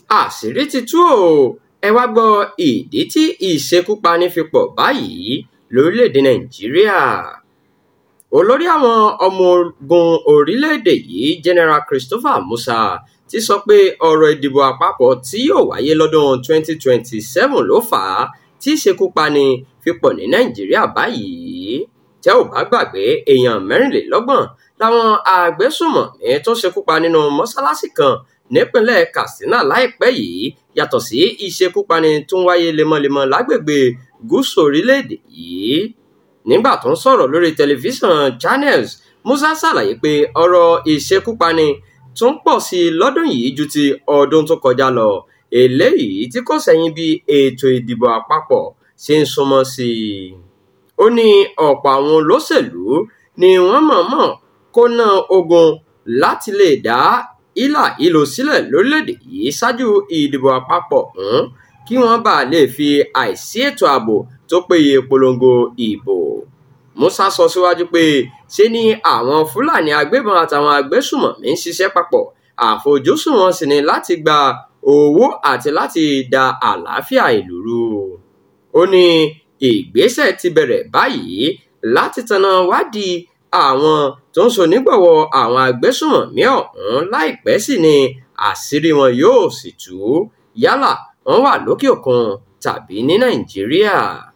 àṣírí ti tú o ẹ wá gbọ́ ìdí tí ìṣekúpani fi pọ̀ báyìí lórílẹ̀‐èdè nàìjíríà olórí àwọn ọmọ ogun orílẹ̀‐èdè yìí general christopher musa ti sọ pé ọ̀rọ̀ ìdìbò àpapọ̀ tí yóò wáyé lọ́dún 2027 ló fà á tí ìṣekúpani fi pọ̀ ní nàìjíríà báyìí tẹ́ ò bá gbàgbé èèyàn mẹ́rìnlélọ́gbọ̀n làwọn àgbésùmọ̀mí tó ṣekúpa nínú mọ́ṣáláṣí kan nípínlẹ̀ katsina láìpẹ́ yìí yàtọ̀ sí ìṣekúpani tó ń wáyé lemọ́lemọ́ lágbègbè gúúsù orílẹ̀-èdè yìí nígbà tó ń sọ̀rọ̀ lórí tẹlifíṣàn channels musa ṣàlàyé pé ọ̀rọ̀ ìṣekúpani tún pọ̀ sí i lọ́dún yìí ju ti ọdún tó kọjá lọ eléyìí tí kò sẹ́yìn bí ètò ìdìbò àpapọ̀ ṣe ń súnmọ́ sí i ó ní ọ̀pọ̀ àwọn olóṣèlú ni wọ́n mọ̀ọ́mọ̀ kó ná ogun láti lè dá ìlà ìlò sílẹ̀ lórílẹ̀‐èdè yìí ṣáájú ìdìbò àpapọ̀ ọ̀hún kí wọ́n bàa lè fi àìsí ètò ààbò tó péye polongo ìbò musa sọ síwájú pé ṣe ni àwọn fúlàní agbébọn àtàwọn agbésùmọ̀mí ń ṣiṣẹ́ papọ̀ àfojúsùn wọn sì ni láti gba owó àti láti da àlàáfíà ìlú rú ó ní ìgbésẹ̀ ti bẹ̀rẹ̀ báyìí láti tanná wádìí àwọn tó ń ṣonígbọ̀wọ́ àwọn agbésùmọ̀mí ọ̀hún láìpẹ́ sì ni àṣírí wọn yóò sì tú yálà wọ́n wà lókè òkun tàbí ní nàìjíríà.